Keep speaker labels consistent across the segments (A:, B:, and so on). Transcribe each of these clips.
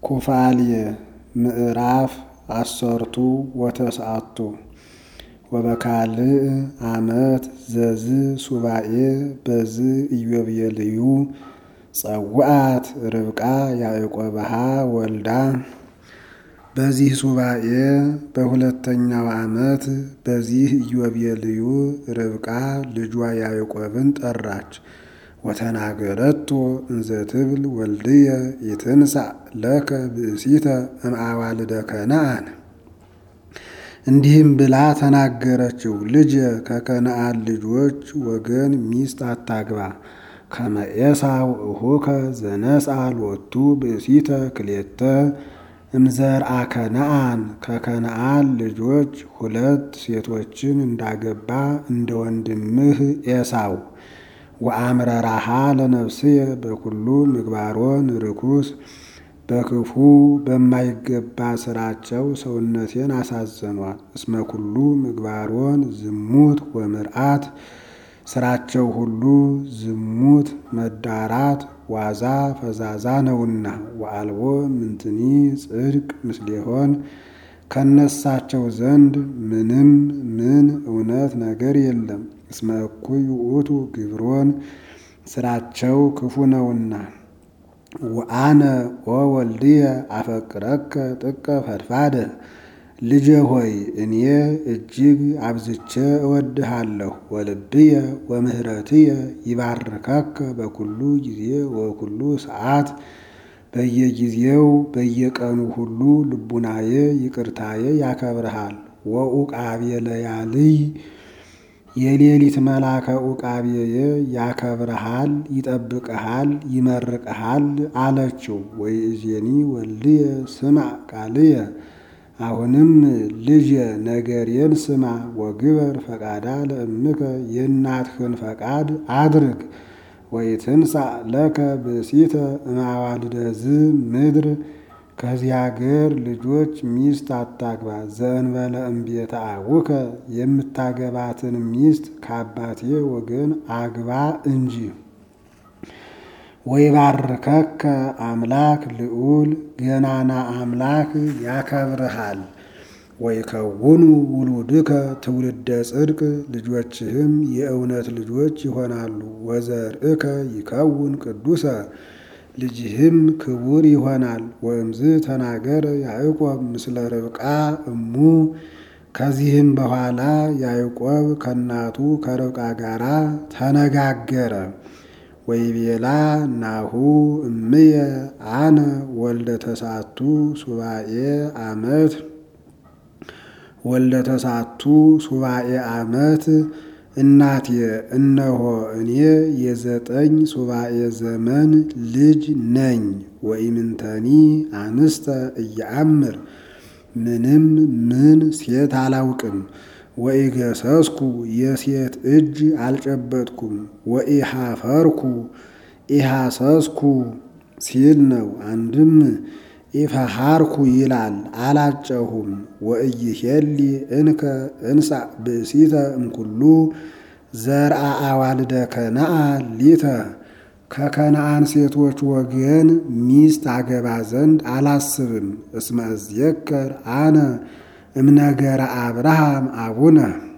A: ኩፋልየ ምዕራፍ አሰርቱ ወተስዓቱ ወበካልእ ዓመት ዘዝ ሱባኤ በዝ ኢዮቤልዩ ጸውዐት ርብቃ ያዕቆብሃ ወልዳ። በዚህ ሱባኤ በሁለተኛው ዓመት በዚህ ኢዮቤልዩ ርብቃ ልጇ ያዕቆብን ጠራች። ወተናገረቶ እንዘ ትብል ወልድየ ይትንሣእ ለከ ብእሲተ እምአዋልደ ከነዓን። እንዲህም ብላ ተናገረችው፣ ልጄ ከከነዓን ልጆች ወገን ሚስት አታግባ። ከመ ኤሳው እሁከ ዘነስአ ሎቱ ብእሲተ ክሌተ እምዘርአ ከነዓን ከከነዓን ልጆች ሁለት ሴቶችን እንዳገባ እንደ ወንድምህ ኤሳው። ወአምረራሃ ለነፍስየ በኩሉ ምግባሮን ርኩስ በክፉ በማይገባ ስራቸው ሰውነቴን አሳዘኗት። እስመ ኩሉ ምግባሮን ዝሙት ወምርአት ስራቸው ሁሉ ዝሙት፣ መዳራት፣ ዋዛ ፈዛዛ ነውና። ወአልቦ ምንትኒ ጽድቅ ምስሌሆን ከነሳቸው ዘንድ ምንም ምን እውነት ነገር የለም። እስመ እኩይ ውእቱ ግብሮን ስራቸው ክፉ ነውና። ወአነ ኦ ወልድየ አፈቅረከ ጥቀ ፈድፋደ ልጄ ሆይ እኔ እጅግ አብዝቼ እወድሃለሁ። ወልብየ ወምህረትየ ይባርከከ በኩሉ ጊዜ ወኩሉ ሰዓት በየጊዜው በየቀኑ ሁሉ ልቡናዬ ይቅርታዬ ያከብርሃል። ወኡቃብየ ለያልይ የሌሊት መላከ ኡቃብየ ያከብርሃል፣ ይጠብቅሃል፣ ይመርቅሃል አለችው። ወይእዜኒ ወልድየ ስማዕ ቃልየ አሁንም ልጄ ነገሬን ስማ። ወግበር ፈቃዳ ለእምከ የእናትህን ፈቃድ አድርግ። ወይትንሣእ ለከ ብእሲተ እምአዋልደ ዝ ምድር ከዚህ አገር ልጆች ሚስት አታግባ። ዘእንበለ እምቤተ አቡከ የምታገባትን ሚስት ከአባቴ ወገን አግባ እንጂ። ወይባርከከ አምላክ ልዑል ገናና አምላክ ያከብርሃል። ወይከውኑ ውሉድከ ትውልደ ጽድቅ ልጆችህም የእውነት ልጆች ይሆናሉ። ወዘርእከ ይከውን ቅዱሰ ልጅህም ክቡር ይሆናል። ወእምዝ ተናገረ ያዕቆብ ምስለ ርብቃ እሙ ከዚህም በኋላ ያዕቆብ ከእናቱ ከርብቃ ጋራ ተነጋገረ። ወይቤላ ናሁ እምየ አነ ወልደ ተሳቱ ሱባኤ ዓመት ወልደ ተሳቱ ሱባኤ ዓመት እናቴ እነሆ እኔ የዘጠኝ ሱባኤ ዘመን ልጅ ነኝ። ወኢምንተኒ አንስተ እየአምር ምንም ምን ሴት አላውቅም። ወኢገሰስኩ የሴት እጅ አልጨበጥኩም። ወኢሃፈርኩ ኢሃሰስኩ ሲል ነው። አንድም ኢፈሃርኩ ይላል አላጨሁም። ወኢይሄሊ እንከ እንሳእ ብእሲተ እምኩሉ ዘርአ አዋልደ ከነዓን ሊተ ከከነዓን ሴቶች ወገን ሚስት አገባ ዘንድ አላስብም። እስመ እዝየከር አነ እምነገረ አብርሃም አቡነ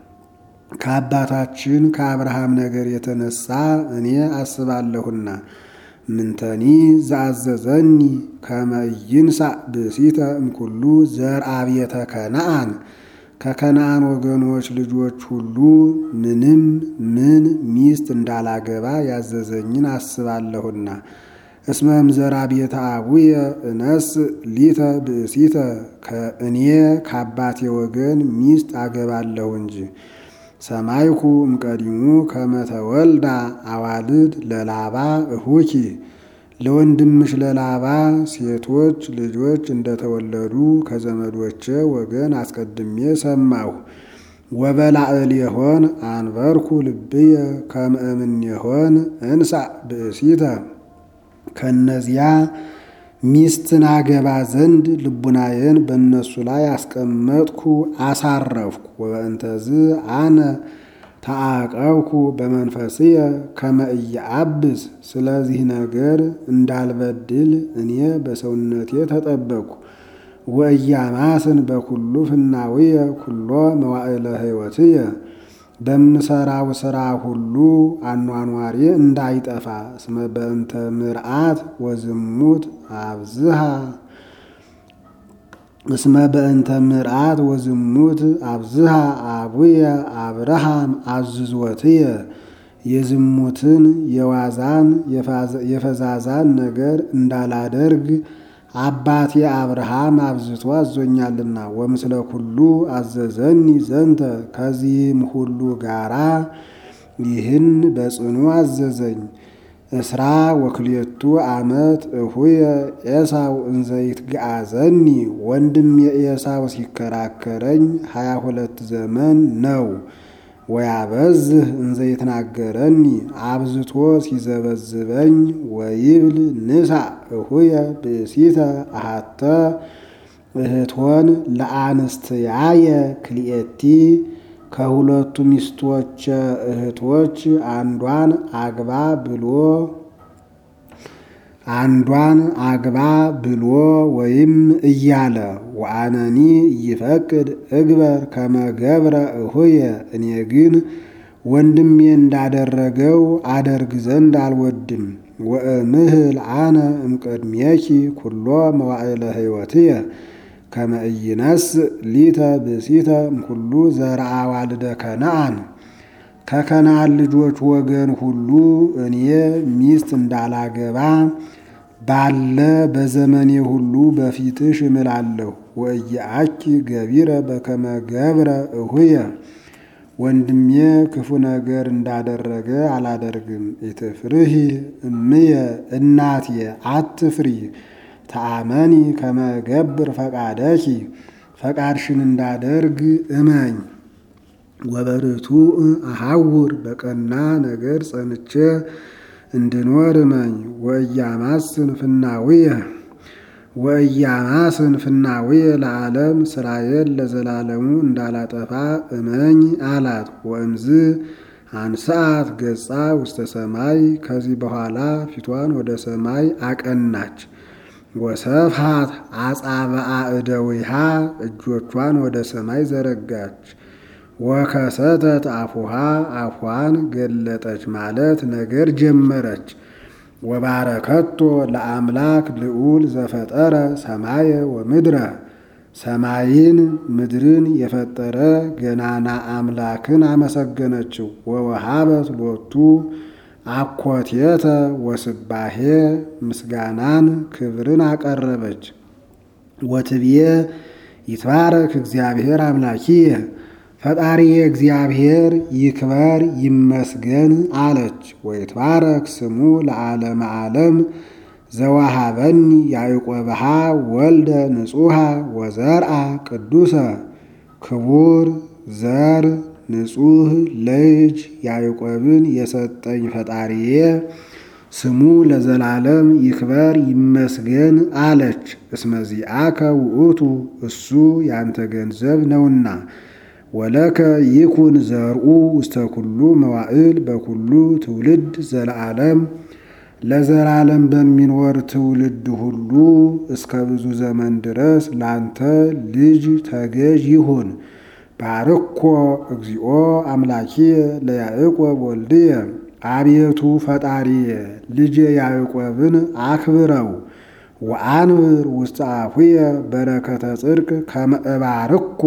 A: ከአባታችን ከአብርሃም ነገር የተነሳ እኔ አስባለሁና ምንተኒ ዘአዘዘኒ ከመ ይንሣእ ብእሲተ እምኩሉ ዘርአ ቤተ ከነዓን ከከነዓን ወገኖች ልጆች ሁሉ ምንም ምን ሚስት እንዳላገባ ያዘዘኝን አስባለሁና። እስመ እምዘራ ቤተ አቡየ እነስ ሊተ ብእሲተ ከእኔ ከአባቴ ወገን ሚስት አገባለሁ እንጂ። ሰማይኩ እምቀዲሙ ከመተወልዳ አዋልድ ለላባ እሁኪ ለወንድምሽ ለላባ ሴቶች ልጆች እንደተወለዱ ከዘመዶቼ ወገን አስቀድሜ ሰማሁ። ወበላዕሌሆን አንበርኩ ልብየ ከመ እምኔሆን እንሳእ ብእሲተ ከእነዚያ ሚስትን አገባ ዘንድ ልቡናዬን በእነሱ ላይ አስቀመጥኩ አሳረፍኩ። ወበእንተዝ አነ ተአቀብኩ በመንፈስየ ከመ ኢየአብስ ስለዚህ ነገር እንዳልበድል እኔ በሰውነቴ ተጠበቅኩ። ወኢያማስን በኩሉ ፍናውየ ኩሎ መዋዕለ ሕይወትየ በምሰራው ሥራ ሁሉ አኗኗሬ እንዳይጠፋ እስመ በእንተ ምርአት ወዝሙት አብዝሃ እስመ በእንተ ምርአት ወዝሙት አብዝሃ አቡየ አብርሃም አዝዞትየ የዝሙትን የዋዛን የፈዛዛን ነገር እንዳላደርግ አባቴ አብርሃም አብዝቶ አዞኛልና። ወምስለ ኩሉ አዘዘኒ ዘንተ ከዚህም ሁሉ ጋራ ይህን በጽኑ አዘዘኝ። እስራ ወክልኤቱ ዓመት እሁየ ኤሳው እንዘይት ገአዘኒ ወንድም የኤሳው ሲከራከረኝ ሀያ ሁለት ዘመን ነው። ወያበዝህ እንዘይትናገረኒ አብዝቶ ሲዘበዝበኝ ወይብል ንሳ እሁየ ብእሲተ አሃተ እህቶን ለአንስትያየ ክልኤቲ ከሁለቱ ሚስቶች እህቶች አንዷን አግባ ብሎ አንዷን አግባ ብሎ ወይም እያለ ወአነኒ ይፈቅድ እግበር ከመገብረ እሁየ እኔ ግን ወንድሜ እንዳደረገው አደርግ ዘንድ አልወድም። ወእምህል አነ እምቅድሜኪ ኩሎ መዋዕለ ሕይወትየ ከመ ኢይነስእ ሊተ ብእሲተ እምኩሉ ዘርአ ዋልደ ከነአን ከከነአን ልጆች ወገን ሁሉ እኔ ሚስት እንዳላገባ ባለ በዘመኔ ሁሉ በፊትሽ እምላለሁ። ወእየአኪ ገቢረ በከመ ገብረ እሁየ ወንድሜ ክፉ ነገር እንዳደረገ አላደርግም። ኢትፍርሂ እምየ እናቴ አትፍሪ ተአመኒ ከመ ገብር ፈቃደኪ ፈቃድሽን እንዳደርግ እመኝ። ወበርቱ አሐውር በቀና ነገር ጸንቼ እንድኖር እመኝ። ወእያማስን ፍናውየ ወእያማስን ፍናውየ ለዓለም ስራዬን ለዘላለሙ እንዳላጠፋ እመኝ አላት። ወእምዝ አንስአት ገጻ ውስተ ሰማይ ከዚህ በኋላ ፊቷን ወደ ሰማይ አቀናች። ወሰፍሃት አጻብዓ እደዊሃ እጆቿን ወደ ሰማይ ዘረጋች። ወከሰተት አፉሃ አፏን ገለጠች ማለት ነገር ጀመረች። ወባረከቶ ለአምላክ ልዑል ዘፈጠረ ሰማየ ወምድረ ሰማይን ምድርን የፈጠረ ገናና አምላክን አመሰገነችው። ወወሃበት ሎቱ አኮቴተ ወስባሄ ምስጋናን ክብርን አቀረበች። ወትብዬ ይትባረክ እግዚአብሔር አምላኪየ ፈጣሪየ እግዚአብሔር ይክበር ይመስገን አለች። ወይትባረክ ስሙ ለዓለመ ዓለም ዘዋሃበኒ ያዕቆብሃ ወልደ ንጹሃ ወዘርአ ቅዱሰ ክቡር ዘር ንጹህ ልጅ ያዕቆብን የሰጠኝ ፈጣሪዬ ስሙ ለዘላለም ይክበር ይመስገን አለች። እስመዚአከ ውእቱ እሱ ያንተ ገንዘብ ነውና ወለከ ይኩን ዘርኡ ውስተ ኩሉ መዋዕል በኩሉ ትውልድ ዘለዓለም ለዘላለም በሚኖር ትውልድ ሁሉ እስከ ብዙ ዘመን ድረስ ላንተ ልጅ ተገዥ ይሁን። ባርኮ እግዚኦ አምላኪየ ለያዕቆብ ወልድየ አቤቱ ፈጣሪየ ልጄ ያዕቆብን አክብረው። ወአንብር ውስተ አፉየ በረከተ ጽድቅ ከመ እባርኮ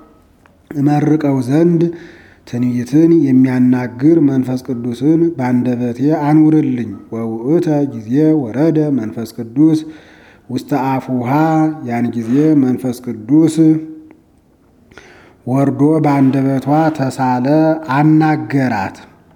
A: እመርቀው ዘንድ ትንቢትን የሚያናግር መንፈስ ቅዱስን ባንደበቴ አኑርልኝ። ወውእተ ጊዜ ወረደ መንፈስ ቅዱስ ውስተ አፉሃ ያን ጊዜ መንፈስ ቅዱስ ወርዶ በአንደበቷ ተሳለ አናገራት።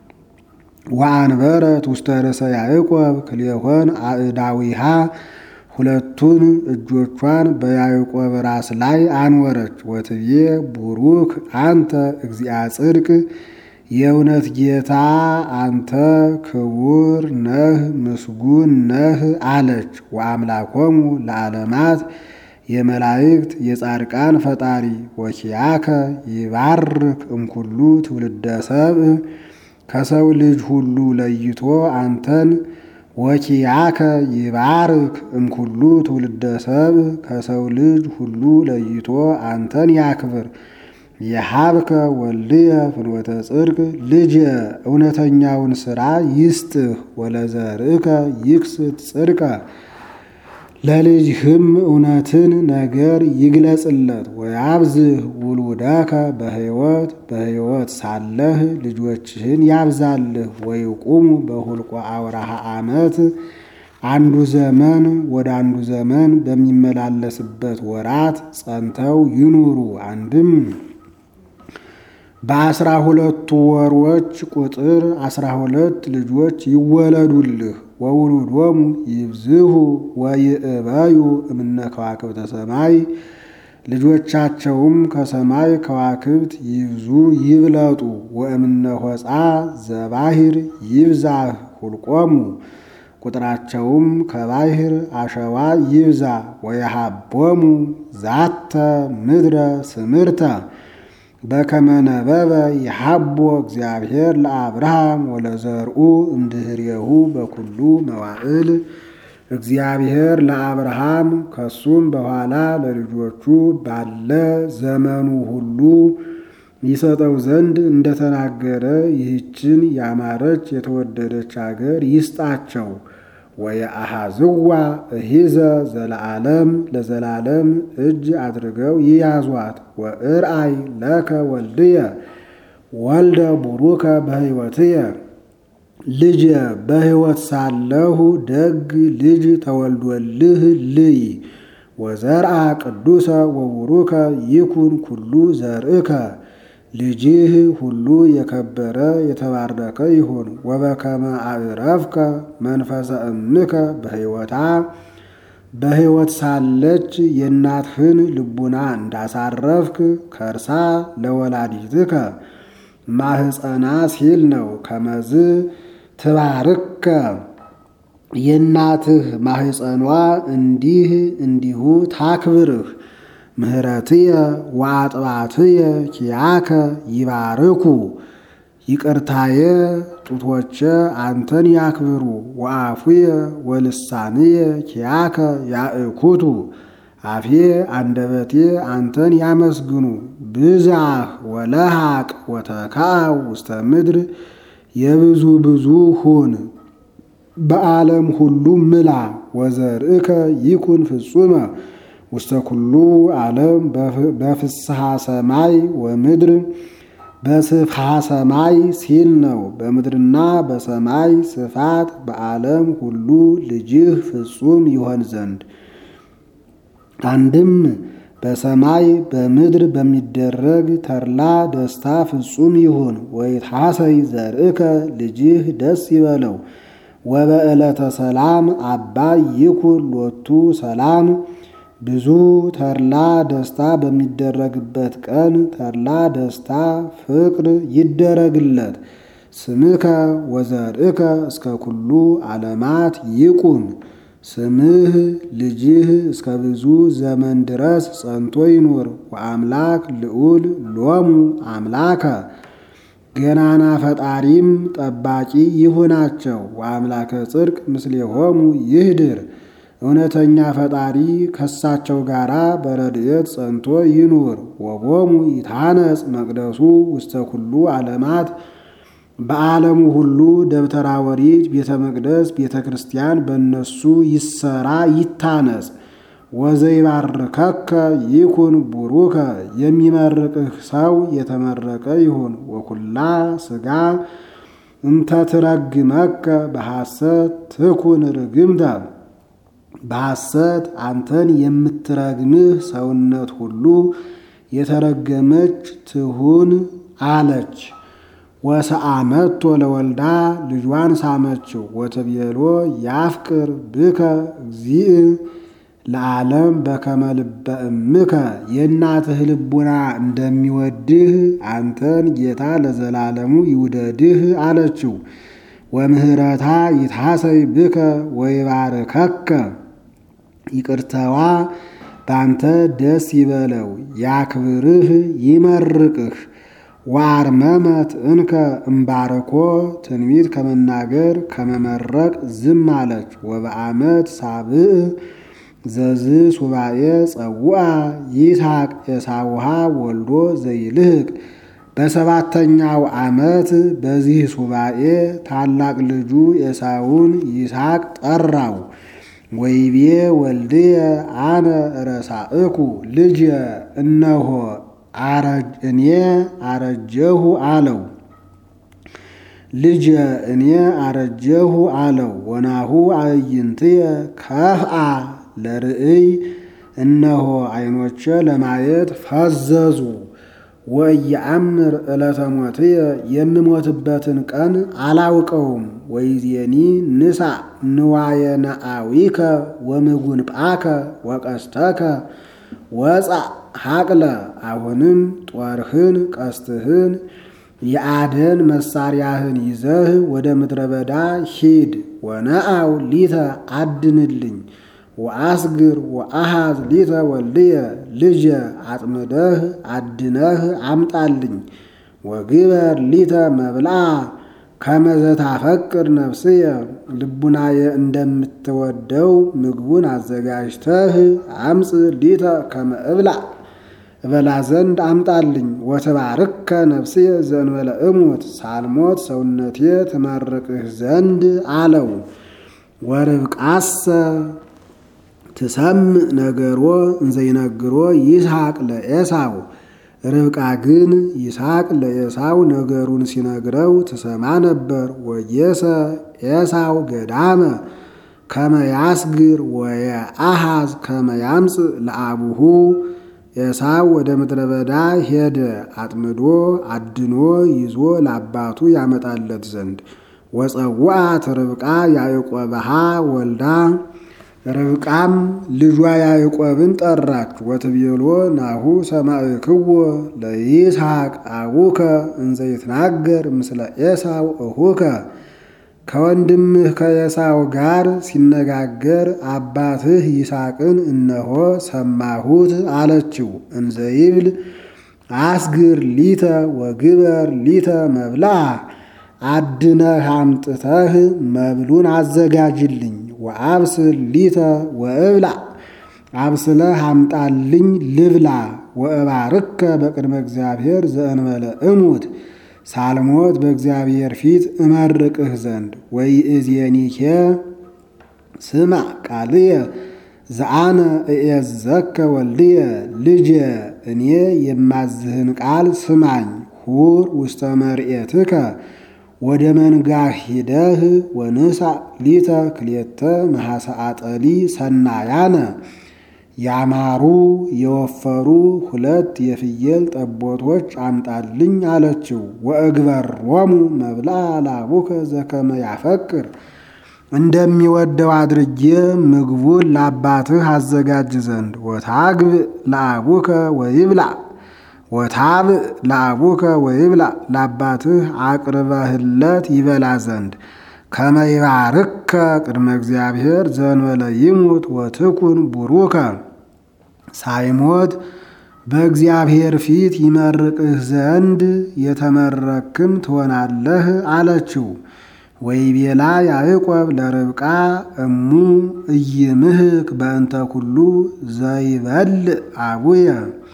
A: ወአንበረት ውስተ ርእሰ ያዕቆብ ክልኤሆን አእዳዊሃ ሁለቱን እጆቿን በያዕቆብ ራስ ላይ አንወረች። ወትቤ ቡሩክ አንተ እግዚአ ጽድቅ የእውነት ጌታ አንተ ክቡር ነህ ምስጉን ነህ አለች። ወአምላኮሙ ለዓለማት የመላእክት የጻድቃን ፈጣሪ ወኪያከ ይባርክ እምኩሉ ትውልደ ሰብእ ከሰው ልጅ ሁሉ ለይቶ አንተን ወኪያከ ይባርክ እምኩሉ ትውልደ ሰብእ ከሰው ልጅ ሁሉ ለይቶ አንተን ያክብር። የሀብከ ወልድየ ፍኖተ ጽድቅ ልጅ እውነተኛውን ሥራ ይስጥህ ወለዘርእከ ይክስት ጽድቀ ለልጅህም እውነትን ነገር ይግለጽለት። ወያብዝህ ውሉደከ በሕይወት በሕይወት ሳለህ ልጆችህን ያብዛልህ። ወይቁሙ በሁልቆ አውራሃ ዓመት አንዱ ዘመን ወደ አንዱ ዘመን በሚመላለስበት ወራት ጸንተው ይኑሩ። አንድም በአስራ ሁለቱ ወሮች ቁጥር አስራ ሁለት ልጆች ይወለዱልህ። ወውሉዶሙ ይብዝሁ ወይእበዩ እምነ ከዋክብተ ሰማይ ልጆቻቸውም ከሰማይ ከዋክብት ይብዙ ይብለጡ። ወእምነ ሆፃ ዘባሂር ይብዛህ ሁልቆሙ ቁጥራቸውም ከባህር አሸዋ ይብዛ። ወየሃቦሙ ዛተ ምድረ ስምርተ በከመ ነበበ ይሃቦ እግዚአብሔር ለአብርሃም ወለዘርኡ እምድህሬሁ በኩሉ መዋዕል እግዚአብሔር ለአብርሃም ከሱም በኋላ ለልጆቹ ባለ ዘመኑ ሁሉ ይሰጠው ዘንድ እንደተናገረ ይህችን ያማረች የተወደደች አገር ይስጣቸው። ወየአሃዝዋ እሂዘ ዘለዓለም ለዘላለም እጅ አድርገው ይያዟት። ወእርአይ ለከ ወልድየ ወልደ ቡሩከ በሕይወትየ ልጅ በሕይወት ሳለሁ ደግ ልጅ ተወልዶልህ ልይ ወዘርአ ቅዱሰ ወቡሩከ ይኩን ኩሉ ዘርእከ ልጅህ ሁሉ የከበረ የተባረከ ይሁን። ወበከመ አዕረፍከ መንፈሰ እምከ በሕይወታ በሕይወት ሳለች የእናትህን ልቡና እንዳሳረፍክ ከርሳ ለወላዲትከ ማህፀና ሲል ነው። ከመዝ ትባርከ የእናትህ ማህፀኗ እንዲህ እንዲሁ ታክብርህ። ምህረትየ ወአጥባትየ ኪያከ ይባርኩ ይቅርታየ ጡቶቼ አንተን ያክብሩ። ወአፉየ ወልሳንየ ኪያከ ያእኩቱ አፌ አንደበቴ አንተን ያመስግኑ። ብዛህ ወለሃቅ ወተካው ውስተ ምድር የብዙ ብዙ ሁን በዓለም ሁሉ ምላ። ወዘርእከ ይኩን ፍጹመ ውስተ ኩሉ ዓለም በፍስሐ ሰማይ ወምድር በስፍሐ ሰማይ ሲል ነው። በምድርና በሰማይ ስፋት በዓለም ሁሉ ልጅህ ፍጹም ይሆን ዘንድ አንድም በሰማይ በምድር በሚደረግ ተድላ ደስታ ፍጹም ይሁን። ወይትሐሰይ ዘርእከ ልጅህ ደስ ይበለው። ወበዕለተ ሰላም አባይ ይኩን ሎቱ ሰላም ብዙ ተድላ ደስታ በሚደረግበት ቀን ተድላ ደስታ ፍቅር ይደረግለት። ስምከ ወዘርእከ እስከ ኩሉ ዓለማት ይቁም። ስምህ ልጅህ እስከ ብዙ ዘመን ድረስ ጸንቶ ይኑር። ወአምላክ ልዑል ሎሙ አምላከ ገናና ፈጣሪም ጠባቂ ይሁናቸው። ወአምላከ ጽድቅ ምስሌሆሙ ይህድር እውነተኛ ፈጣሪ ከሳቸው ጋር በረድኤት ጸንቶ ይኑር። ወቦሙ ይታነጽ መቅደሱ ውስተ ኩሉ ዓለማት በዓለሙ ሁሉ ደብተራ ወሪት ቤተ መቅደስ ቤተ ክርስቲያን በእነሱ ይሰራ ይታነጽ። ወዘይባርከከ ይኩን ቡሩከ የሚመርቅህ ሰው የተመረቀ ይሁን። ወኩላ ሥጋ እንተ ትረግመከ በሐሰት ትኩን ርግምተ በሐሰት አንተን የምትረግምህ ሰውነት ሁሉ የተረገመች ትሁን አለች። ወሰአመቶ ለወልዳ ልጇን ሳመችው። ወትቤሎ ያፍቅር ብከ እግዚእ ለዓለም በከመ ልበ እምከ የእናትህ ልቡና እንደሚወድህ አንተን ጌታ ለዘላለሙ ይውደድህ አለችው። ወምህረታ ይትሐሰይ ብከ ወይባርከከ ይቅርተዋ ባንተ ደስ ይበለው ያክብርህ ይመርቅህ። ወአርመመት እንከ እምባረኮ ትንቢት ከመናገር ከመመረቅ ዝም አለች። ወበአመት ሳብዕ ዘዝ ሱባኤ ጸውአ ይስሐቅ ኤሳውሃ ወልዶ ዘይልህቅ በሰባተኛው ዓመት በዚህ ሱባኤ ታላቅ ልጁ ኤሳውን ይስሐቅ ጠራው። ወይቤ ወልድየ አነ ረሳእኩ ልጅ እነሆ እኔ አረጀሁ አለው። ልጅ እኔ አረጀሁ አለው። ወናሁ አዕይንትየ ከፍአ ለርእይ እነሆ ዓይኖቼ ለማየት ፈዘዙ። ወኢየአምር ዕለተ ሞትየ የምሞትበትን ቀን አላውቀውም። ወይዜኒ ንሳ ንዋየ ነአዊከ ወምጉንጳከ ወቀስተከ ወፃ ሀቅለ አሁንም ጦርህን ቀስትህን የአደን መሳሪያህን ይዘህ ወደ ምድረ በዳ ሂድ። ወነአው ሊተ አድንልኝ ወአስግር ወአሃዝ ሊተ ወልድየ ልጀ አጥምደህ አድነህ አምጣልኝ። ወግበር ሊተ መብልአ ከመዘታፈቅር ነፍስየ ልቡናየ እንደምትወደው ምግቡን አዘጋጅተህ አምፅ ሊተ ከመ እብላዕ እበላ ዘንድ አምጣልኝ። ወትባርከ ነፍስየ ዘእንበለ እሙት ሳልሞት ሰውነቴ ትመርቅህ ዘንድ አለው። ወርብቃሰ ትሰምዕ ነገሮ እንዘይነግሮ ይስሐቅ ለኤሳው ርብቃ ግን ይስሐቅ ለኤሳው ነገሩን ሲነግረው ትሰማ ነበር። ወጌሰ ኤሳው ገዳመ ከመያስግር ወየአሃዝ ከመያምፅእ ለአቡሁ ኤሳው ወደ ምድረ በዳ ሄደ አጥምዶ አድኖ ይዞ ለአባቱ ያመጣለት ዘንድ። ወፀውአት ርብቃ ያዕቆብሃ ወልዳ ርብቃም ልጇ ያዕቆብን ጠራች። ወትቤሎ ናሁ ሰማዕክዎ ለይስሐቅ አቡከ እንዘ ይትናገር ምስለ ኤሳው እሁከ ከወንድምህ ከኤሳው ጋር ሲነጋገር አባትህ ይስሐቅን እነሆ ሰማሁት አለችው። እንዘ ይብል አስግር ሊተ ወግበር ሊተ መብልአ አድነህ አምጥተህ መብሉን አዘጋጅልኝ። ወአብስል ሊተ ወእብላዕ አብስለህ አምጣልኝ ልብላ። ወእባርከ በቅድመ እግዚአብሔር ዘእንበለ እሙት ሳልሞት በእግዚአብሔር ፊት እመርቅህ ዘንድ። ወይእዜኒኬ ስማዕ ቃልየ ዘአነ እኤዘከ ወልድየ ልጄ እኔ የማዝህን ቃል ስማኝ። ሁር ውስተ መርኤትከ ወደ መንጋህ ሂደህ ወንሳ ሊተ ክልኤተ መሐሰአጠሊ ሰናያነ ያማሩ የወፈሩ ሁለት የፍየል ጠቦቶች አምጣልኝ አለችው። ወእግበሮሙ መብልአ ለአቡከ ዘከመ ያፈቅር እንደሚወደው አድርጌ ምግቡን ለአባትህ አዘጋጅ ዘንድ። ወታግብ ለአቡከ ወይብላዕ ወታብእ ለአቡከ ወይብላዕ ለአባትህ አቅርበህለት ይበላ ዘንድ። ከመ ይባርከ ቅድመ እግዚአብሔር ዘእንበለ ይሙት ወትኩን ቡሩከ ሳይሞት በእግዚአብሔር ፊት ይመርቅህ ዘንድ የተመረክም ትሆናለህ አለችው። ወይቤላ ያዕቆብ ለርብቃ እሙ እይምህክ በእንተ ኩሉ ዘይበልዕ አቡየ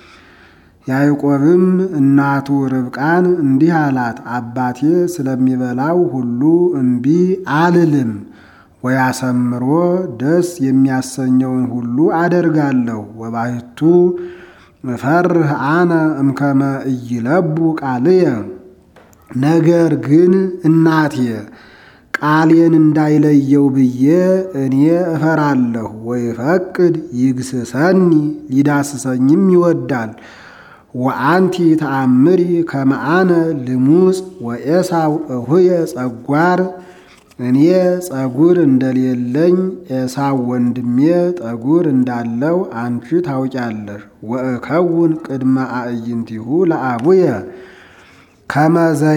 A: ያዕቆብም እናቱ ርብቃን እንዲህ አላት፣ አባቴ ስለሚበላው ሁሉ እምቢ አልልም። ወያሰምሮ ደስ የሚያሰኘውን ሁሉ አደርጋለሁ። ወባሕቱ እፈርህ አነ እምከመ ኢይለቡ ቃልየ ነገር ግን እናቴ ቃሌን እንዳይለየው ብዬ እኔ እፈራለሁ። ወይፈቅድ ይግስሰኒ ሊዳስሰኝም ይወዳል። ወአንቲ ተአምሪ ከመአነ ልሙፅ ወኤሳው እሁየ ጸጓር እኔ ጸጉር እንደሌለኝ ኤሳው ወንድሜ ጠጉር እንዳለው አንቺ ታውቂያለሽ። ወእከውን ቅድመ አዕይንቲሁ ለአቡየ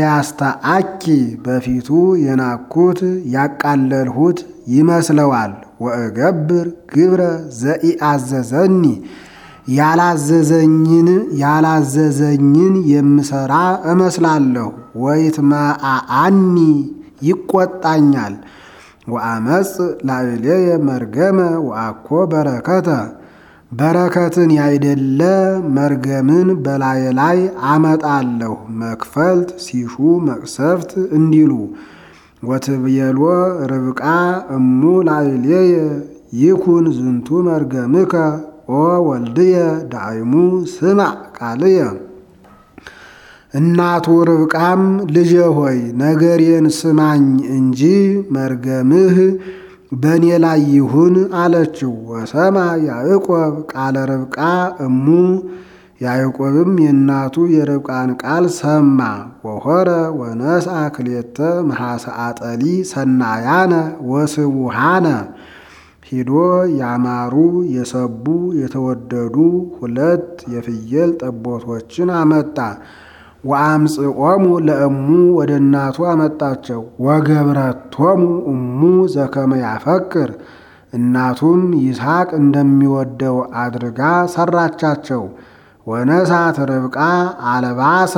A: ከመዘያስተአኪ በፊቱ የናኩት ያቃለልሁት ይመስለዋል። ወእገብር ግብረ ዘኢአዘዘኒ ያላዘዘኝን ያላዘዘኝን የምሰራ እመስላለሁ። ወይትመአአኒ ይቆጣኛል። ወአመፅ ላዕሌየ መርገመ ወአኮ በረከተ በረከትን ያይደለ መርገምን በላየ ላይ አመጣለሁ። መክፈልት ሲሹ መቅሰፍት እንዲሉ ወትብየሎ ርብቃ እሙ ላዕሌየ ይኩን ዝንቱ መርገምከ ኦ ወልድየ ዳይሙ ስማዕ ቃልየ። እናቱ ርብቃም ልጄ ሆይ ነገሬን ስማኝ እንጂ መርገምህ በእኔ ላይ ይሁን አለችው። ወሰማ ያዕቆብ ቃለ ርብቃ እሙ ያዕቆብም የእናቱ የርብቃን ቃል ሰማ። ወሆረ ወነስአ ክሌተ መሐሰአጠሊ ሰናያነ ወስቡሃነ ሂዶ ያማሩ የሰቡ የተወደዱ ሁለት የፍየል ጠቦቶችን አመጣ። ወአምጽኦሙ ለእሙ ወደ እናቱ አመጣቸው። ወገብረቶሙ እሙ ዘከመ ያፈቅር እናቱም ይስሐቅ እንደሚወደው አድርጋ ሰራቻቸው። ወነሳት ርብቃ አልባሰ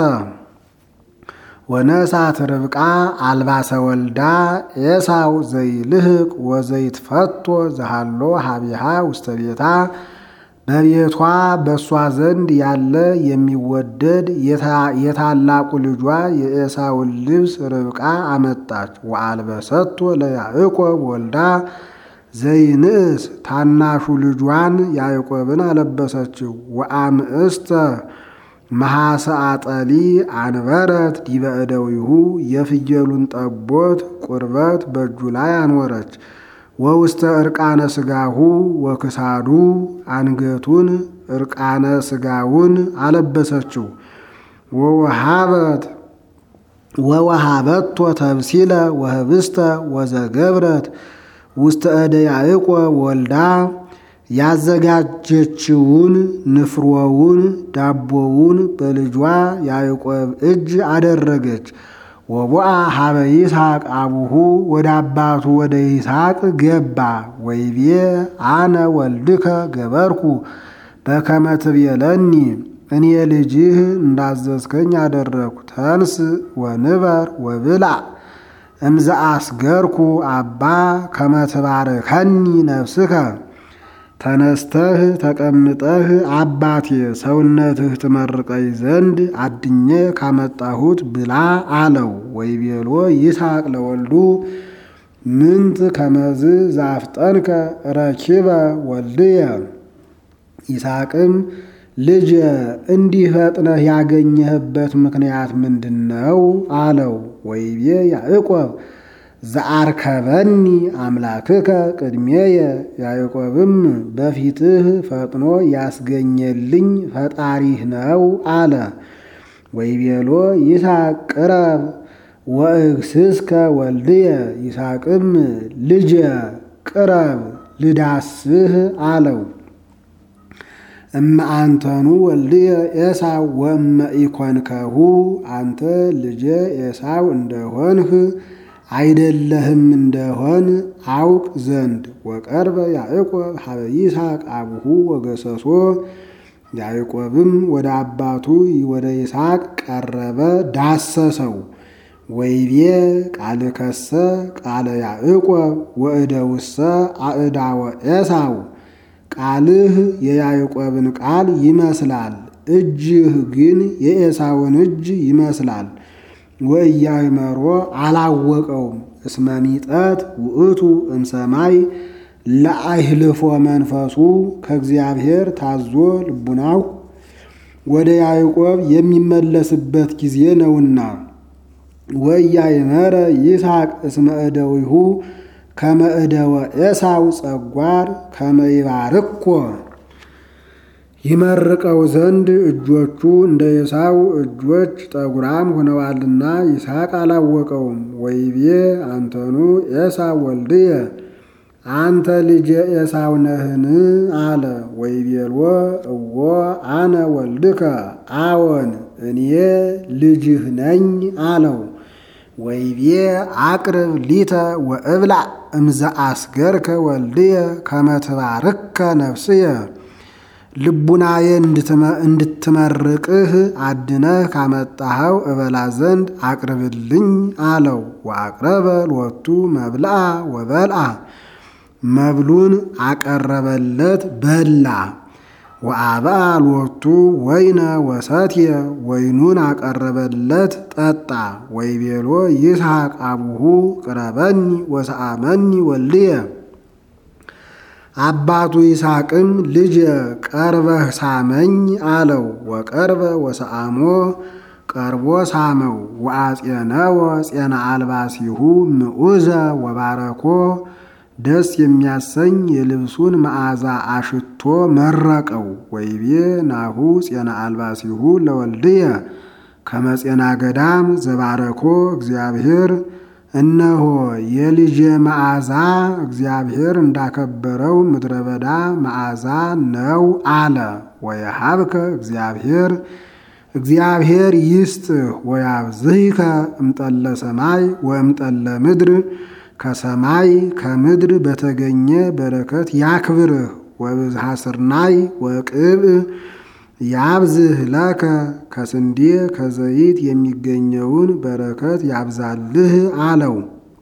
A: ወነሳት ርብቃ አልባሰ ወልዳ ኤሳው ዘይልህቅ ወዘይትፈቶ ዘሃሎ ሀቢሃ ውስተ ቤታ በቤቷ በእሷ ዘንድ ያለ የሚወደድ የታላቁ ልጇ የኤሳውን ልብስ ርብቃ አመጣች። ወአልበሰቶ ለያዕቆብ ወልዳ ዘይንእስ ታናሹ ልጇን ያዕቆብን አለበሰችው። ወአምእስተ መሐሰአጠሊ አንበረት ዲበ እደዊሁ የፍየሉን ጠቦት ቁርበት በእጁ ላይ አኖረች። ወውስተ እርቃነ ስጋሁ ወክሳዱ አንገቱን እርቃነ ስጋውን አለበሰችው። ወወሃበት ወወሃበቶ ተብሲለ ወህብስተ ወዘገብረት ውስተ እደ ያዕቆብ ወልዳ ያዘጋጀችውን ንፍሮውን ዳቦውን በልጇ ያዕቆብ እጅ አደረገች። ወቦአ ሀበ ይስሐቅ አቡሁ ወደ አባቱ ወደ ይስሐቅ ገባ። ወይቤ አነ ወልድከ ገበርኩ በከመ ትቤለኒ እኔ ልጅህ እንዳዘዝከኝ አደረግኩ። ተንስ ወንበር ወብልዕ እምዘ አስገርኩ አባ ከመ ትባርከኒ ነፍስከ ተነስተህ ተቀምጠህ አባቴ ሰውነትህ ትመርቀኝ ዘንድ አድኜ ካመጣሁት ብላ አለው። ወይቤሎ ይስሐቅ ለወልዱ ምንት ከመዝ ዛፍጠንከ ረኪበ ወልድየ። ይስሐቅም ልጄ እንዲህ ፈጥነህ ያገኘህበት ምክንያት ምንድን ነው? አለው። ወይቤ ያዕቆብ ዘአርከበኒ አምላክከ ቅድሜየ ያዕቆብም በፊትህ ፈጥኖ ያስገኘልኝ ፈጣሪህ ነው አለ። ወይቤሎ ይስሐቅ ቅረብ ወእግስስከ ወልድየ ይስሐቅም ልጄ ቅረብ ልዳስህ አለው። እመ አንተኑ ወልድየ ኤሳው ወእመ ኢኮንከሁ አንተ ልጄ ኤሳው እንደሆንህ አይደለህም እንደሆን አውቅ ዘንድ። ወቀርበ ያዕቆብ ሀበ ይስሐቅ አቡሁ ወገሰሶ ያዕቆብም ወደ አባቱ ወደ ይስሐቅ ቀረበ፣ ዳሰሰው። ወይቤ ቃልከሰ ቃለ ያዕቆብ ወእደውሰ አእዳወ ኤሳው ቃልህ የያዕቆብን ቃል ይመስላል፣ እጅህ ግን የኤሳውን እጅ ይመስላል። ወኢያእመሮ አላወቀውም። እስመ ሚጠት ውእቱ እምሰማይ ለአይህልፎ መንፈሱ ከእግዚአብሔር ታዞ ልቡናው ወደ ያዕቆብ የሚመለስበት ጊዜ ነውና። ወኢያእመረ ይስሐቅ እስመ እደዊሁ ከመ እደወ ኤሳው ጸጓር ከመ ይባርኮ ይመርቀው ዘንድ እጆቹ እንደ ኤሳው እጆች ጠጉራም ሆነዋልና ይስሐቅ አላወቀውም። ወይቤ አንተኑ ኤሳው ወልድየ አንተ ልጄ ኤሳው ነህን? አለ። ወይቤልዎ እዎ አነ ወልድከ አዎን እኔ ልጅህ ነኝ አለው። ወይቤ አቅርብ ሊተ ወእብላዕ እምዘ አስገርከ ወልድየ ከመ ትባርከ ነፍስየ ልቡናዬ እንድትመርቅህ አድነህ ካመጣኸው እበላ ዘንድ አቅርብልኝ አለው። ወአቅረበ ሎቱ መብልአ ወበልአ መብሉን አቀረበለት በላ። ወአብአ ሎቱ ወይነ ወሰትየ ወይኑን አቀረበለት ጠጣ። ወይቤሎ ይስሐቅ አቡሁ ቅረበኒ ወሰአመኒ ወልድየ አባቱ ይስሐቅም ልጅ ቀርበህ ሳመኝ አለው። ወቀርበ ወሰአሞ ቀርቦ ሳመው። ወአጼነወ ጼና አልባሲሁ ምዑዘ ወባረኮ ደስ የሚያሰኝ የልብሱን መዓዛ አሽቶ መረቀው። ወይቤ ናሁ ጼና አልባሲሁ ለወልድየ ከመ ጼና ገዳም ዘባረኮ እግዚአብሔር እነሆ የልጄ መዓዛ እግዚአብሔር እንዳከበረው ምድረ በዳ መዓዛ ነው አለ። ወየሀብከ እግዚአብሔር እግዚአብሔር ይስጥህ ወያብዝሂከ እምጠለ ሰማይ ወእምጠለ ምድር ከሰማይ ከምድር በተገኘ በረከት ያክብርህ። ወብዝሃ ስርናይ ወቅብእ ያብዝህ ለከ ከስንዴ ከዘይት የሚገኘውን በረከት ያብዛልህ አለው።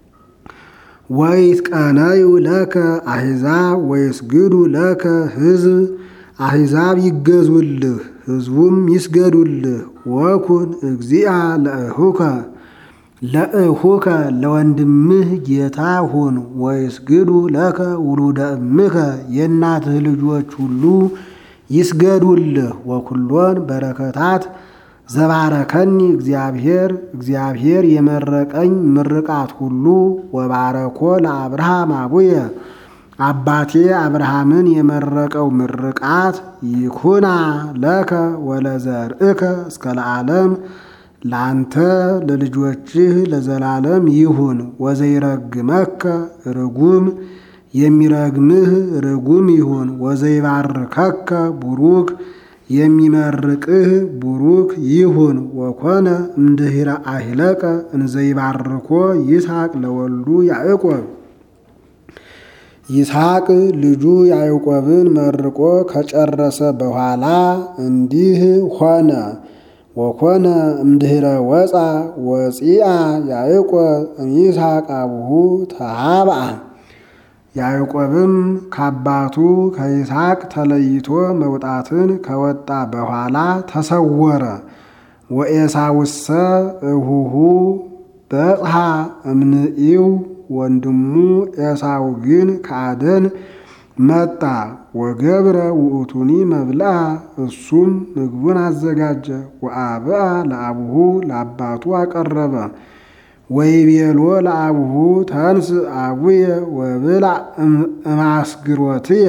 A: ወይትቀነዩ ለከ አሕዛብ ወይስግዱ ለከ ሕዝብ አሕዛብ ይገዙልህ ሕዝቡም ይስገዱልህ። ወኩን እግዚአ ለእሁከ ለእሁከ ለወንድምህ ጌታ ሁን። ወይስግዱ ለከ ውሉደ እምከ የእናትህ ልጆች ሁሉ ይስገዱልህ። ወኩሎን በረከታት ዘባረከኒ እግዚአብሔር እግዚአብሔር የመረቀኝ ምርቃት ሁሉ ወባረኮ ለአብርሃም አቡየ አባቴ አብርሃምን የመረቀው ምርቃት ይኩና ለከ ወለዘርእከ እስከ ለዓለም ለአንተ ለልጆችህ ለዘላለም ይሁን። ወዘይረግመከ ርጉም የሚረግምህ ርጉም ይሁን። ወዘይባርከከ ቡሩክ የሚመርቅህ ቡሩክ ይሁን። ወኮነ እምድኅረ አሂለቀ እንዘይባርኮ ይስሐቅ ለወልዱ ያዕቆብ ይስሐቅ ልጁ ያዕቆብን መርቆ ከጨረሰ በኋላ እንዲህ ሆነ። ወኮነ እምድኅረ ወፃ ወፂአ ያዕቆብ እምይስሐቅ አቡሁ ተሃብአ ያዕቆብም ከአባቱ ከይስሐቅ ተለይቶ መውጣትን ከወጣ በኋላ ተሰወረ። ወኤሳውሰ እሁሁ በጽሐ እምንኢው ወንድሙ ኤሳው ግን ከአደን መጣ። ወገብረ ውእቱኒ መብልአ እሱም ምግቡን አዘጋጀ። ወአብአ ለአቡሁ ለአባቱ አቀረበ። ወይቤሎ ለአቡሁ ተንስ አቡየ ወብላዕ እማስግሮትየ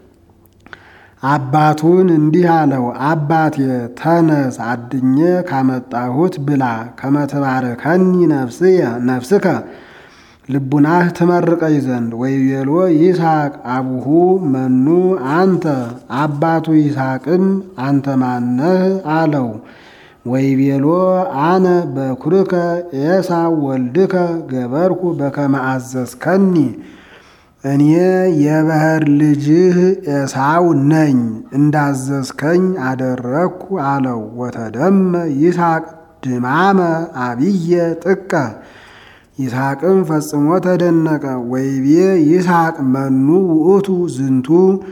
A: አባቱን እንዲህ አለው፣ አባቴ ተነስ አድኜ ካመጣሁት ብላ። ከመትባርከኒ ነፍስየ ነፍስከ ልቡናህ ትመርቀኝ ዘንድ። ወይቤሎ ይስሐቅ አቡሁ መኑ አንተ አባቱ ይስሐቅም አንተ ማነህ አለው። ወይቤሎ አነ በኩርከ ኤሳው ወልድከ ገበርኩ በከመ አዘዝከኒ እኔ የባሕር ልጅህ ኤሳው ነኝ እንዳዘዝከኝ አደረግኩ አለው። ወተደመ ይስሐቅ ድማመ አብየ ጥቀ ይስሐቅም ፈጽሞ ተደነቀ። ወይቤ ይስሐቅ መኑ ውእቱ ዝንቱ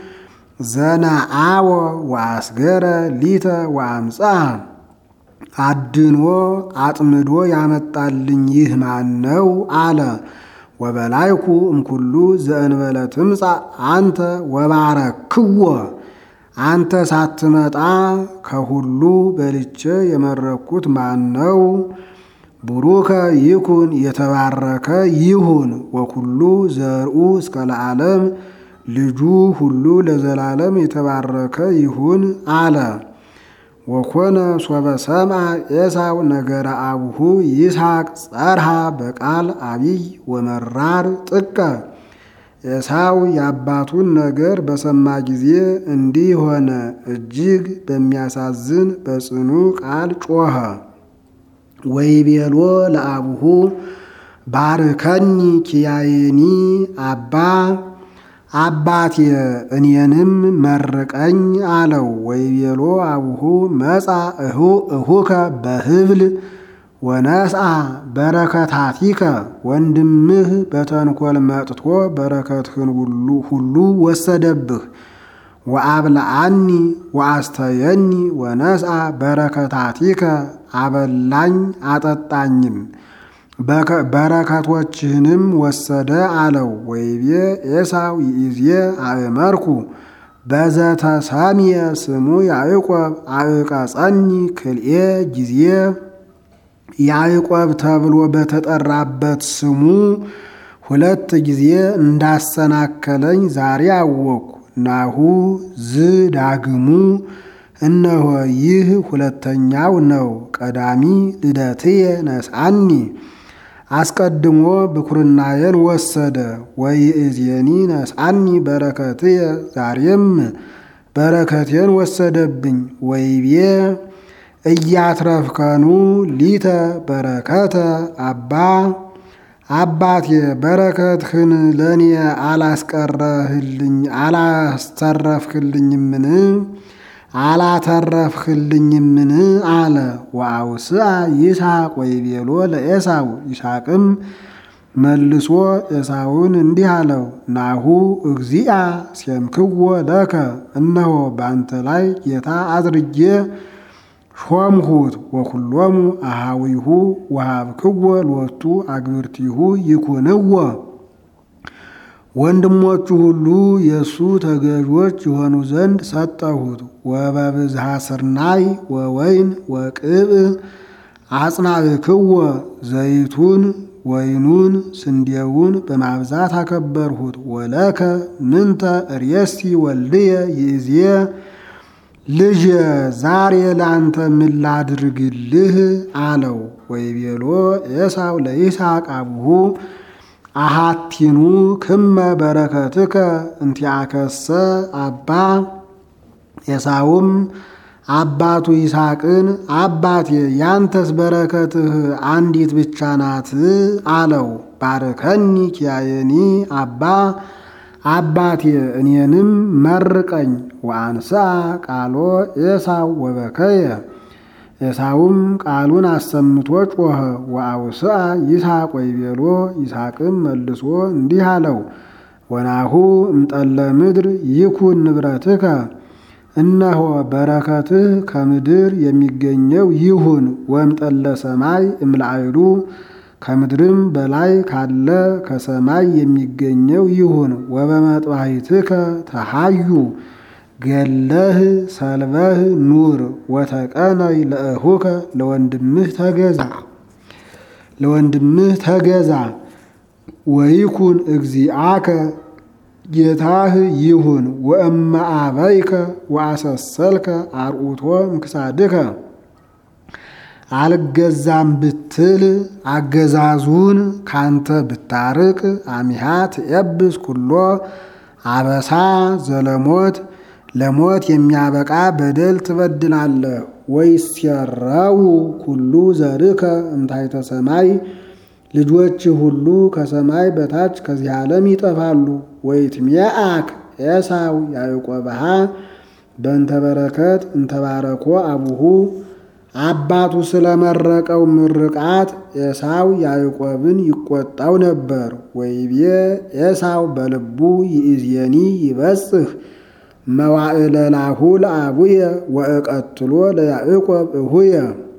A: ዘነአወ ወአስገረ ሊተ ወአምፃ አድኖ አጥምዶ ያመጣልኝ ይህ ማን ነው አለ። ወበላይኩ እምኩሉ ዘእንበለ ትምጻእ አንተ ወባረክዎ አንተ ሳትመጣ ከሁሉ በልቼ የመረኩት ማን ነው? ቡሩከ ይኩን የተባረከ ይሁን። ወኩሉ ዘርኡ እስከ ለዓለም ልጁ ሁሉ ለዘላለም የተባረከ ይሁን አለ። ወኮነ ሶበ ሰምዐ ኤሳው ነገረ አቡሁ ይስሐቅ ጸርሃ በቃል አቢይ ወመራር ጥቀ ኤሳው የአባቱን ነገር በሰማ ጊዜ እንዲህ ሆነ፣ እጅግ በሚያሳዝን በጽኑ ቃል ጮኸ። ወይቤሎ ለአቡሁ ባርከኒ ኪያየኒ አባ አባቴ እኔንም መርቀኝ አለው። ወይቤሎ አቡሁ መጻ እሁከ በህብል ወነስአ በረከታቲከ ወንድምህ በተንኮል መጥቶ በረከትህን ሁሉ ወሰደብህ። ወአብልዓኒ ወአስተየኒ ወነስአ በረከታቲከ አበላኝ አጠጣኝም በረከቶችህንም ወሰደ አለው። ወይቤ ኤሳው ይእዜ አእመርኩ በዘተሰምየ ስሙ ያዕቆብ አዕቀጸኒ ክልኤ ጊዜ ያዕቆብ ተብሎ በተጠራበት ስሙ ሁለት ጊዜ እንዳሰናከለኝ ዛሬ አወቅኩ። ናሁ ዝ ዳግሙ እነሆ ይህ ሁለተኛው ነው። ቀዳሚ ልደትየ ነስአኒ አስቀድሞ ብኩርናዬን ወሰደ። ወይእዜኒ ነስአኒ በረከትየ ዛሬም በረከቴን ወሰደብኝ። ወይቤ እያትረፍከኑ ሊተ በረከተ አባ አባቴ በረከትህን ለእኔ አላስቀረህልኝ አላስተረፍክልኝምን አላተረፍክልኝምን አለ። ወአውስአ ይስሐቅ ወይቤሎ ለኤሳው ይስሐቅም መልሶ ኤሳውን እንዲህ አለው፣ ናሁ እግዚአ ሴምክዎ ለከ እነሆ በአንተ ላይ ጌታ አድርጌ ሾምሁት። ወኩሎሙ አሃዊሁ ወሃብክዎ ሎቱ አግብርቲሁ ይኩንዎ ወንድሞቹ ሁሉ የእሱ ተገዦች የሆኑ ዘንድ ሰጠሁት። ወበብዝሃ ስርናይ ወወይን ወቅብ አጽናዕክዎ ዘይቱን ወይኑን ስንዴውን በማብዛት አከበርሁት። ወለከ ምንተ ርእሲ ወልድየ ይእዜ ልጅ ዛሬ ለአንተ ምን ላድርግልህ አለው። ወይቤሎ ኤሳው ለይስሐቅ አቡሁ አሃቲኑ ክመ በረከትከ እንቲአከሰ አባ ኤሳውም አባቱ ይስሐቅን አባቴ ያንተስ በረከትህ አንዲት ብቻ ናት አለው። ባርከኒ ኪያየኒ አባ አባቴ እኔንም መርቀኝ። ወአንሳ ቃሎ ኤሳው ወበከየ ኤሳውም ቃሉን አሰምቶ ጮኸ። ወአውስአ ይስሐቅ ወይቤሎ ይስሐቅም መልሶ እንዲህ አለው፣ ወናሁ እምጠለ ምድር ይኩን ንብረትከ እነሆ በረከትህ ከምድር የሚገኘው ይሁን። ወእምጠለ ሰማይ እምላዕሉ ከምድርም በላይ ካለ ከሰማይ የሚገኘው ይሁን። ወበመጥባሕትከ ተሃዩ ገለህ ሰልበህ ኑር ወተቀነይ ለእሁከ ለወንድምህ ተገዛ ለወንድምህ ተገዛ ወይኩን እግዚአከ ጌታህ ይሁን። ወእመ አበይከ ወአሰሰልከ አርዑቶ እምክሳድከ አልገዛም ብትል አገዛዙን ካንተ ብታርቅ አሚሃ ትኤብስ ኩሎ አበሳ ዘለሞት ለሞት የሚያበቃ በደል ትበድላለህ። ወይሴረው ኩሉ ዘርከ እምታሕተ ሰማይ ልጆች ሁሉ ከሰማይ በታች ከዚህ ዓለም ይጠፋሉ። ወይትሜአክ ኤሳው ያዕቆብሃ በእንተ በረከት እንተባረኮ አቡሁ አባቱ ስለመረቀው ምርቃት ኤሳው ያዕቆብን ይቆጣው ነበር። ወይቤ ኤሳው በልቡ ይእዜኒ ይበጽሕ መዋዕለ ላሁ ለአቡየ ወእቀትሎ ለያዕቆብ እሁየ።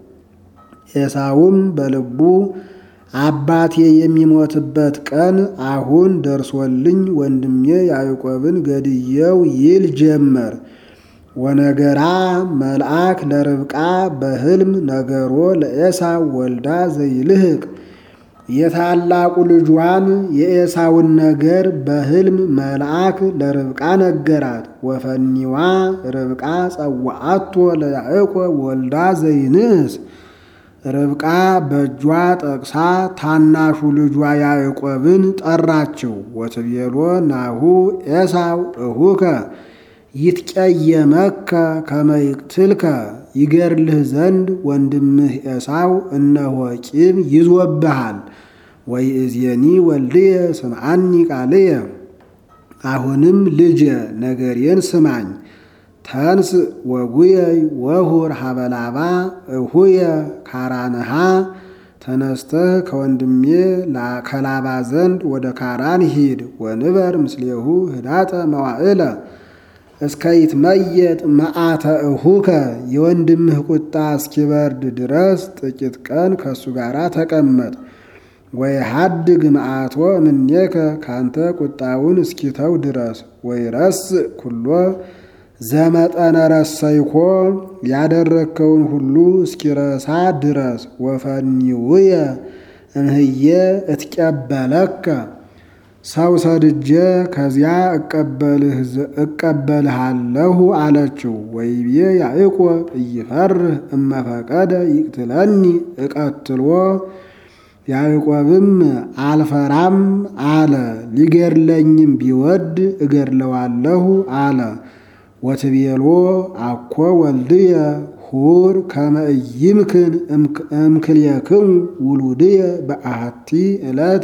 A: ኤሳውም በልቡ አባቴ የሚሞትበት ቀን አሁን ደርሶልኝ ወንድሜ ያዕቆብን ገድየው ይል ጀመር። ወነገራ መልአክ ለርብቃ በሕልም ነገሮ ለኤሳው ወልዳ ዘይልህቅ የታላቁ ልጇን የኤሳውን ነገር በሕልም መልአክ ለርብቃ ነገራት። ወፈኒዋ ርብቃ ጸዋአቶ ለያዕቆብ ወልዳ ዘይንስ ርብቃ በእጇ ጠቅሳ ታናሹ ልጇ ያዕቆብን ጠራችው። ወትቤሎ ናሁ ኤሳው እሁከ ይትቀየመከ ከመ ይቅትልከ ይገርልህ ዘንድ ወንድምህ ኤሳው እነሆ ቂም ይዞብሃል። ወይእዜኒ ወልድየ ስምዓኒ ቃልየ፣ አሁንም ልጄ ነገሬን ስማኝ። ተንስ ወጉየይ ወሁር ሀበላባ እሁየ ካራንሃ ተነስተህ ከወንድሜ ከላባ ዘንድ ወደ ካራን ሂድ። ወንበር ምስሌሁ ህዳጠ መዋዕለ እስከ ይትመየጥ መዓተ እሁከ የወንድምህ ቁጣ እስኪበርድ ድረስ ጥቂት ቀን ከእሱ ጋር ተቀመጥ። ወይ ሀድግ መዓቶ እምኔከ ካንተ ቁጣውን እስኪተው ድረስ ወይ ረስ ኩሎ ዘመጠነ ረሰይኮ ያደረግከውን ሁሉ እስኪረሳ ድረስ ወፈኒውየ እምህየ እትቀበለከ ሰው ሰድጄ ከዚያ እቀበልሃለሁ አለችው። ወይቤ ያዕቆብ እይፈርህ እመፈቀደ ይቅትለኒ እቀትሎ ያዕቆብም አልፈራም አለ። ሊገድለኝም ቢወድ እገድለዋለሁ አለ። ወትቤሎ አኮ ወልድየ ሁር ከመ ኢይምክን እምክልየክሙ ውሉድየ በአሐቲ ዕለት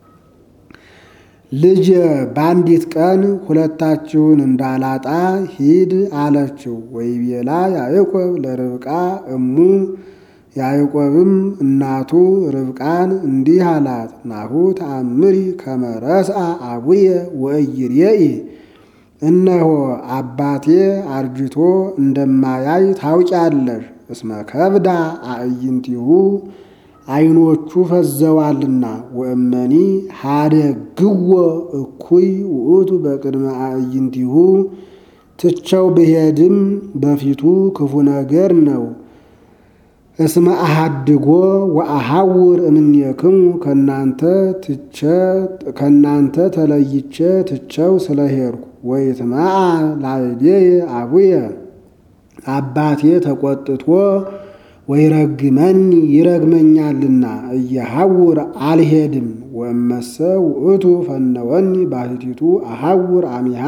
A: ልጅ በአንዲት ቀን ሁለታችሁን እንዳላጣ ሂድ አለችው። ወይቤላ ያዕቆብ ለርብቃ እሙ ያዕቆብም እናቱ ርብቃን እንዲህ አላት፣ ናሁ ተአምሪ ከመ ረስአ አቡየ ወኢይሬኢ እነሆ አባቴ አርጅቶ እንደማያይ ታውቂያለሽ። እስመ ከብዳ አዕይንቲሁ ዓይኖቹ ፈዘዋልና። ወእመኒ ሀደግዎ እኩይ ውእቱ በቅድመ አዕይንቲሁ ትቸው ብሄድም በፊቱ ክፉ ነገር ነው። እስመ አሃድጎ ወአሐውር እምኔክሙ ከእናንተ ተለይቼ ትቸው ስለሄድኩ ወይትመዓ ላዕሌየ አቡየ አባቴ ተቆጥቶ ወይረግመኒ ይረግመኛልና እየሐውር አልሄድም። ወእመሰ ውእቱ ፈነወኒ ባሕቲቱ አሐውር አሚሃ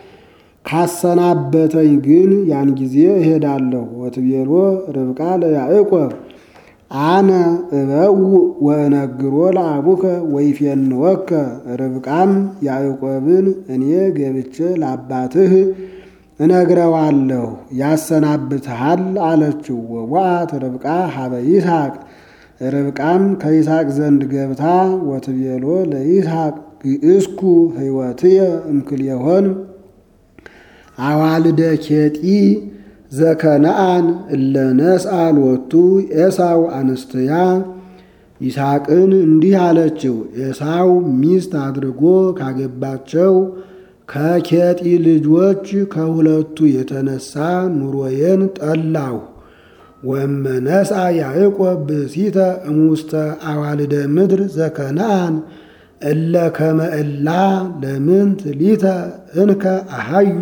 A: ካሰናበተኝ ግን ያን ጊዜ እሄዳለሁ። ወትቤሎ ርብቃ ለያዕቆብ አነ እበው ወእነግሮ ለአቡከ ወይፌንወከ። ርብቃም ያዕቆብን እኔ ገብቼ ለአባትህ እነግረዋለሁ ያሰናብትሃል አለችው። ወዋት ርብቃ ሀበ ይስሐቅ ርብቃም ከይስሐቅ ዘንድ ገብታ ወትቤሎ ለይስሐቅ ግእስኩ ሕይወትየ እምክልኤሆን አዋልደ ኬጢ ዘከነአን እለ ነስአ ሎቱ ኤሳው አንስትያ ይስሐቅን እንዲህ አለችው። ኤሳው ሚስት አድርጎ ካገባቸው ከኬጢ ልጆች ከሁለቱ የተነሳ ኑሮዬን ጠላሁ። ወመነስአ ያዕቆብ ብእሲተ እሙስተ አዋልደ ምድር ዘከነአን እለ ከመ እላ ለምንት ሊተ እንከ አሃዩ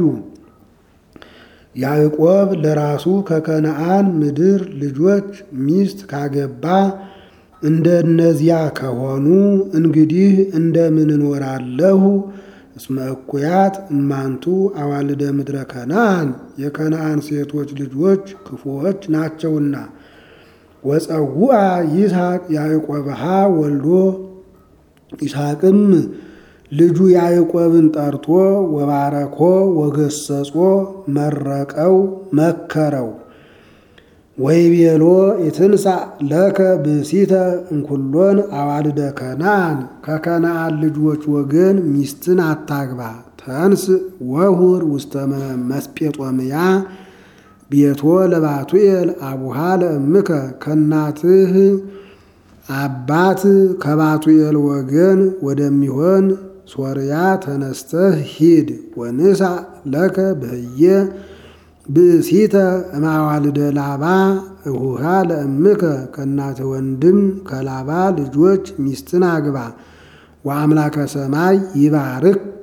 A: ያዕቆብ ለራሱ ከከነአን ምድር ልጆች ሚስት ካገባ እንደ እነዚያ ከሆኑ እንግዲህ እንደምን እኖራለሁ? እስመ እኩያት እማንቱ አዋልደ ምድረ ከነአን የከነአን ሴቶች ልጆች ክፉዎች ናቸውና። ወፀውአ ይስሐቅ ያዕቆብሃ ወልዶ ይስሐቅም ልጁ ያዕቆብን ጠርቶ ወባረኮ ወገሰጾ መረቀው መከረው። ወይቤሎ ኢትንሣ ለከ ብእሲተ እንኩሎን አዋልደ ከነአን ከከነአን ልጆች ወገን ሚስትን አታግባ። ተንስ ወሁር ውስተ መስጴጦምያ ቤቶ ለባቱኤል አቡሃ ለእምከ ከናትህ አባት ከባቱኤል ወገን ወደሚሆን ሶርያ ተነስተህ ሂድ። ወንሳ ለከ በህየ ብእሲተ እማዋልደ ላባ እሁሃ ለእምከ ከእናት ወንድም ከላባ ልጆች ሚስትን አግባ። ወአምላከ ሰማይ ይባርከ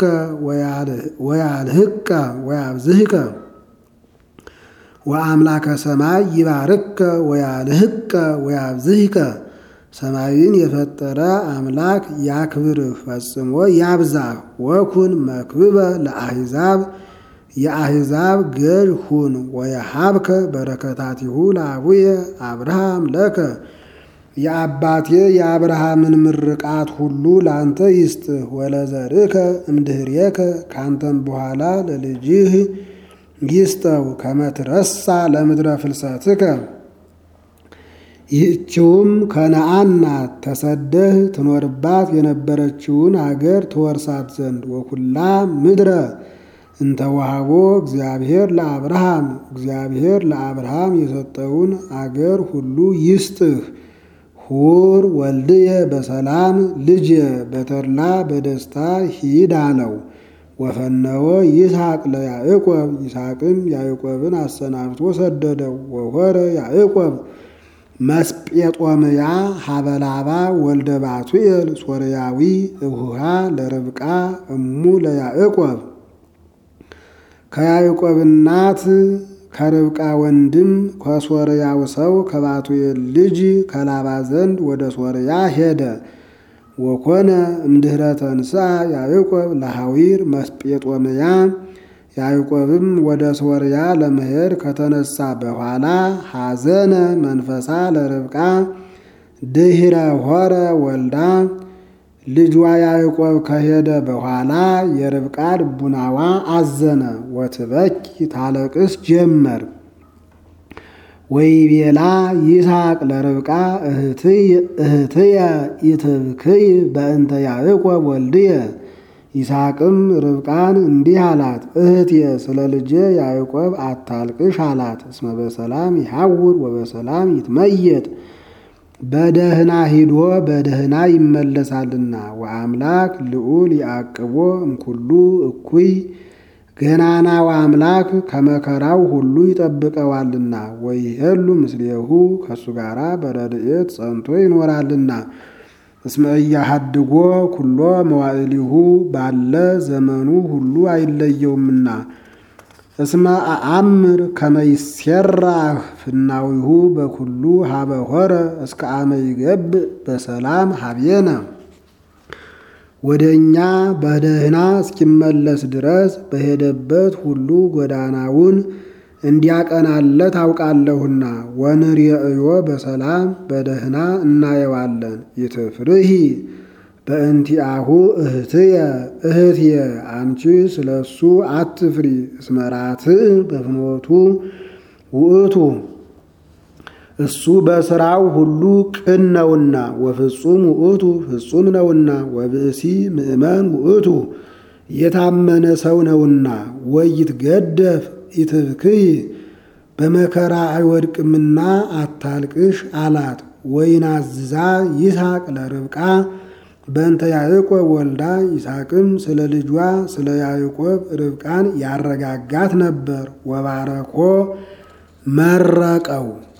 A: ወያልህቀ ወያብዝህቀ ወአምላከ ሰማይ ይባርከ ወያልህቀ ወያብዝህቀ ሰማይን የፈጠረ አምላክ ያክብርህ ፈጽሞ ያብዛህ። ወኩን መክብበ ለአሕዛብ የአሕዛብ ገዥ ሁን። ወየሀብከ በረከታቲሁ ለአቡየ አብርሃም ለከ የአባቴ የአብርሃምን ምርቃት ሁሉ ለአንተ ይስጥህ። ወለዘርእከ እምድኅሬከ ካንተም በኋላ ለልጅህ ይስጠው። ከመትረሳ ለምድረ ፍልሰትከ ይህችውም ከነአን ናት። ተሰደህ ትኖርባት የነበረችውን አገር ትወርሳት ዘንድ ወኩላ ምድረ እንተዋሃቦ እግዚአብሔር ለአብርሃም እግዚአብሔር ለአብርሃም የሰጠውን አገር ሁሉ ይስጥህ። ሁር ወልድየ በሰላም ልጅ በተድላ በደስታ ሂድ አለው። ወፈነወ ይስሐቅ ለያዕቆብ ይስሐቅም ያዕቆብን አሰናብቶ ሰደደው። ወሆረ ያዕቆብ መስጴጦምያ ሀበላባ ወልደ ባቱኤል ሶርያዊ እሁሃ ለርብቃ እሙ ለያዕቆብ ከያዕቆብ እናት ከርብቃ ወንድም ከሶርያው ሰው ከባቱኤል ልጅ ከላባ ዘንድ ወደ ሶርያ ሄደ። ወኮነ እምድኅረ ተንሥአ ያዕቆብ ለሐዊር መስጴጦምያ ያዕቆብም ወደ ሶርያ ለመሄድ ከተነሳ በኋላ ሐዘነ መንፈሳ ለርብቃ ድኅረ ሆረ ወልዳ ልጇ ያዕቆብ ከሄደ በኋላ የርብቃ ልቡናዋ አዘነ። ወትበኪ ታለቅስ ጀመር። ወይቤላ ይስሐቅ ለርብቃ እህትየ ኢትብክይ በእንተ ያዕቆብ ወልድየ። ይስሐቅም ርብቃን እንዲህ አላት፣ እህትየ ስለ ልጄ ያዕቆብ አታልቅሽ አላት። እስመ በሰላም ይሐውር ወበሰላም ይትመየጥ በደህና ሂዶ በደህና ይመለሳልና። ወአምላክ ልዑል ያዕቅቦ እምኩሉ እኩይ ገናናው አምላክ ከመከራው ሁሉ ይጠብቀዋልና። ወይሄሉ ምስሌሁ ከእሱ ጋራ በረድኤት ጸንቶ ይኖራልና። እስመ ኢያሃድጎ ኩሎ መዋዕሊሁ ባለ ዘመኑ ሁሉ አይለየውምና። እስመ አአምር ከመ ይሴራህ ፍናዊሁ በኩሉ ሀበ ሆረ እስከ አመ ይገብእ በሰላም ሀቤነ ወደ እኛ በደህና እስኪመለስ ድረስ በሄደበት ሁሉ ጎዳናውን እንዲያቀናለት አውቃለሁና። ወንርእዮ በሰላም በደህና እናየዋለን። ይትፍርሂ በእንቲአሁ እህትየ እህትየ አንቺ ስለ እሱ አትፍሪ። እስመ ራትዕ በፍኖቱ ውእቱ እሱ በሥራው ሁሉ ቅን ነውና። ወፍጹም ውእቱ ፍጹም ነውና። ወብእሲ ምእመን ውእቱ የታመነ ሰው ነውና። ወይትገደፍ ኢትብክይ በመከራ አይወድቅምና አታልቅሽ አላት። ወይናዝዛ ይስሐቅ ለርብቃ በእንተ ያዕቆብ ወልዳ ይስሐቅም ስለ ልጇ ስለ ያዕቆብ ርብቃን ያረጋጋት ነበር። ወባረኮ መረቀው